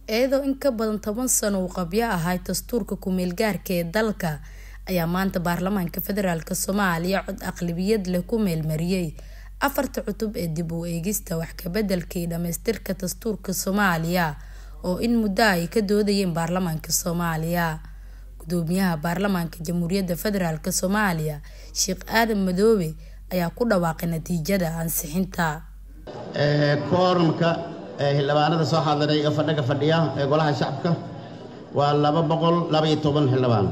iyadoo in ka badan toban sano uu qabyo ahay dastuurka ku-meelgaarka ee dalka ayaa maanta baarlamaanka federaalk soomaaliya cod aqlabiyad leh ku meelmariyey afarta cutub ee dib u eegista wax kabeddelka iyo dhamaystirka dastuurka soomaaliya oo in muddo ay ka doodayeen baarlamaanka soomaaliya gudoomiyaha baarlamaanka jamhuuriyadda federaalk soomaaliya sheekh aadan madoobe ayaa ku dhawaaqay natiijada ansixinta koorumka xildhibaanada soo xaadiray ee fadhiga fadhiya ee golaha shacabka waa laba boqol labaiyo toban xildhibaan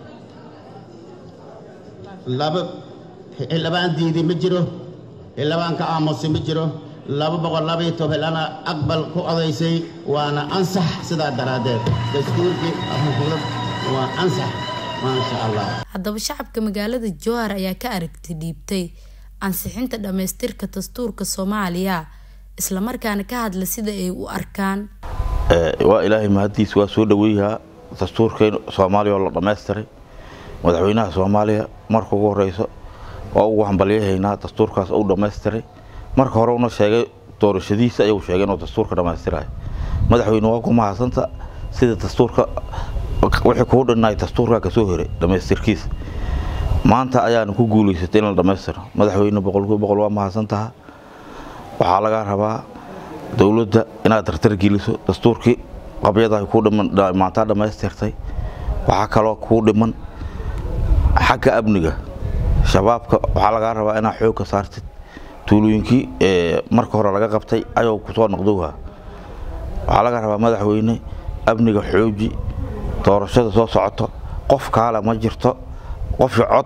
laba xildhibaan diiday ma jiro xildhibaan ka aamusay ma jiro laba boqol labaiyo toban xildhibaana aqbal ku odaysay waana ansax sidaa daraaddeed dastuurkii waa ansax maasha allah haddaba shacabka magaalada jowhar ayaa ka aragti dhiibtay ansixinta dhamaystirka dastuurka soomaaliya islamarkaana ka hadla sida ay u arkaan waa ilaahay mahadiis waa soo dhaweeyahaa dastuurkeen soomaaliya oo la dhammaystiray madaxweynaha soomaaliya marka ugu horeyso waa ugu hambalyahaynaa dastuurkaas u dhammaystiray marka hore una sheegay doorashadiisa ayuu sheegay inuu dastuurka dhammaystirayo madaxweyne waa ku mahadsanta sida dastuurka wixii kuu dhinnaay dastuurkaa kasoo heray dhammaystirkiisa maanta ayaana ku guulaysatay in la dhammaystiro madaxweyne boqolkiiba boqol waa mahadsantaha waxaa lagaa rabaa dowladda inaad tartar geliso dastuurkii qabyadahay kuu dhiman maantaa dhammaystirtay waxaa kaloo kuu dhiman xagga amniga shabaabka waxaa lagaa rabaa inaad xoog ka saartid tuulooyinkii marka hore laga qabtay ayuu kusoo noqdowha waxaa laga rabaa madaxweyne amniga xooji doorashada soo socoto qof kaale ma jirto qofki cod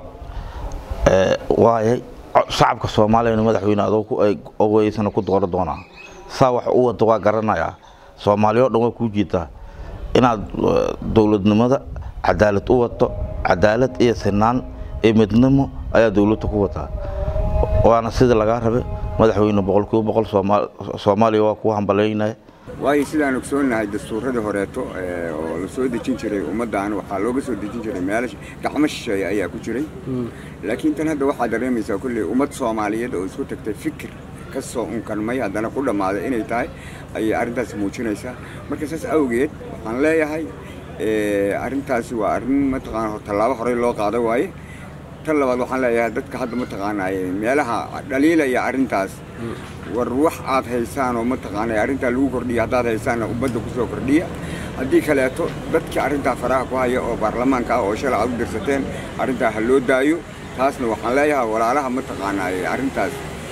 waayay shacabka soomaaliyana madaxweyne adogeysana ku dooran doonaa saa wax u wada waa garanayaa soomaaliya o dhan waa kuu jeedaa inaad dowladnimada cadaalad u wato cadaalad iyo sinaan iyo midnimo ayaa dowladda ku wataa waana sida lagaa rabe madaxweyne boqolkiiba boqol soomaaliya waa kuu hambalaynaya waayo sidaan ogsoonahay dastuuradii horeeto oo la soo dejin jiray ummaddan waxaa looga soo dejin jiray meela gacmo shisheeye ayaa ku jiray laakiin tan hadda waxaa dareemaysaa kulley ummad soomaaliyeed oo isku tagtay fikir ka soo unkanmay haddana ku dhammaaday inay tahay ayay arrintaasi muujinaysaa marka saas awgeed waxaan leeyahay arrintaasi waa arrin mataqaana tallaabo horey loo qaado waaye tan labaad waxaan leeyahay dadka hadda mataqaanaa meelaha dhaliilaya arrintaas war wax aad haysaan oo mataqaana arrintaa lagu kordhiya haddaad haysaanna ummadda ku soo kordhiya haddii kaleeto dadkii arrintaa faraha ku haya oo baarlamaanka ah oo shalay aad u dirsateen arrintaa ha loo daayo taasna waxaan leeyahay walaalaha mataqaanaa arrintaas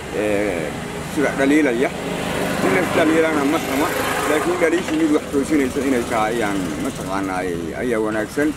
sida dhaliilaya in dhaliilana ma xuma laakiin dhaliishii mid wax toosinaysa inay tahay ayaan mataqaanaa ayaa wanaagsan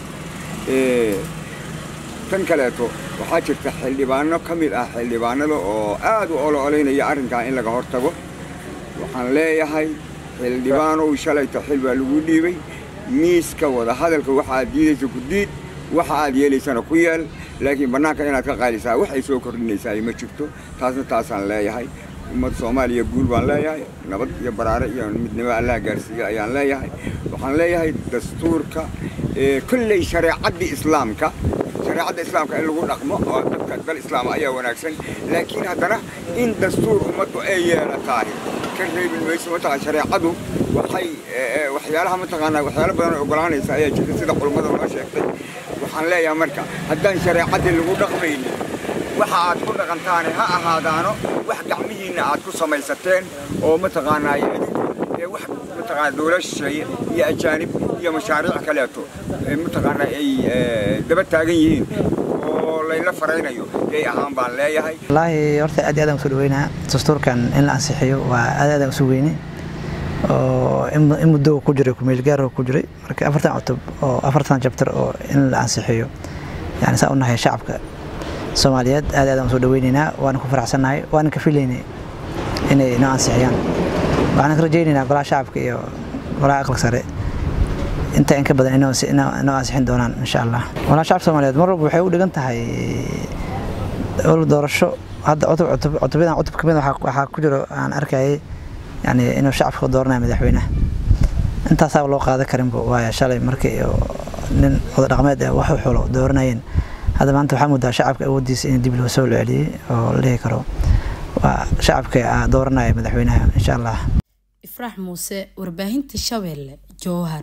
tan kaleeto waxaa jirta xildhibaano ka mid ah xildhibaanada oo aad u olo-olaynaya arrinkaa in laga hortago waxaan leeyahay xildhibaanow shalayta xil baa lagu dhiibay miiska wadahadalka waxa aad diidaysa ku diid waxa aad yeelaysana ku yeel laakiin bannaanka inaad ka qaalisaa waxay soo kordhinaysaa ma jirto taasna taasaan leeyahay ummad soomaaliya guul baan leeyahay nabad iyo baraare iyo midnimo allaha gaarsiiya ayaan leeyahay waxaan leeyahay dastuurka kolley shareecaddii islaamka shareecadda islaamka in lagu dhaqmo oo dadka dal islaama ayaa wanaagsan laakiin haddana in dastuur ummaddu ay yeelatahay ka reebin mayso mataqaan shareecadu waxay waxyaalaha mataqaanaa waxyaalo badan oo ogolaanaysa ayaa jirta sida culummada noo sheegtay waxaan leeyahay marka haddaan shareecaddii lagu dhaqmaynin waxa aad ku dhaqantaane ha ahaadaano wax gacmihiinna aad ku samaysateen oo mataqaanaa wax mataqaana dowlad shisheeye iyo ajaanib iyo mashaariic kaleeto mataqaanaa ay daba taagan yihiin oo layla faraynayo yay ahaan baan leeyahay wallaahi horta aad iyo aad aan usoo dhaweynaa dastuurkan in la ansixiyo waa aad aad aan usoo weyne oo in muddo ku jiray kumeelgaar ku jiray marka afartan cutub oo afartan jabtar oo in la ansixiyo yani saa u nahay shacabka soomaaliyeed aad aad aan usoo dhaweynaynaa waana ku faraxsannahay waana ka filaynay inay noo ansixiyaan waxaan ka rajaynaynaa golaha shacabka iyo golaha aqalka sare inta in ka badan inoo ansixin doonaan insha allah golaha shacabka soomaaliyeed mar walba waxay u dhigan tahay doorasho hadda cutubyadan cutub kamid waxaa ku jiro aan arkayay yani inuu shacabka dooranayo madaxweynaha intaasaa loo qaadan karinba waaya shalay markii nin wada dhaqmeed ah wax u xulo dooranayeen hadda maanta waxaa moodaa shacabka awooddiisa in dib loo soo celiyey oo la dhihi karo waa shacabka dooranaya madaxweynaha insha allah ifraax muuse warbaahinta shabeelle jowhar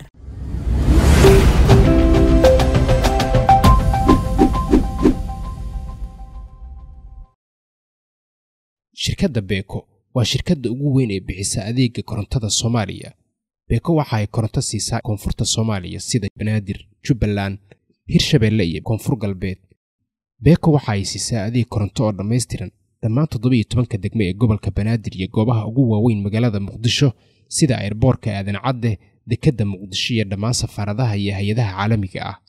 shirkadda beeko waa shirkadda ugu weyn ee bixisa adeega korontada soomaaliya beeko waxa ay koronto siisaa koonfurta soomaaliya sida banaadir jubbaland hirshabeelle iyo koonfur galbeed beeko waxa ay siisaa adeeg koronto oo dhammaystiran dhammaan toddobiyo tobanka degme ee gobolka banaadir iyo goobaha ugu waaweyn magaalada muqdisho sida airboorka aadan cadde dekedda muqdisho iyo dhammaan safaaradaha iyo hay-adaha caalamiga ah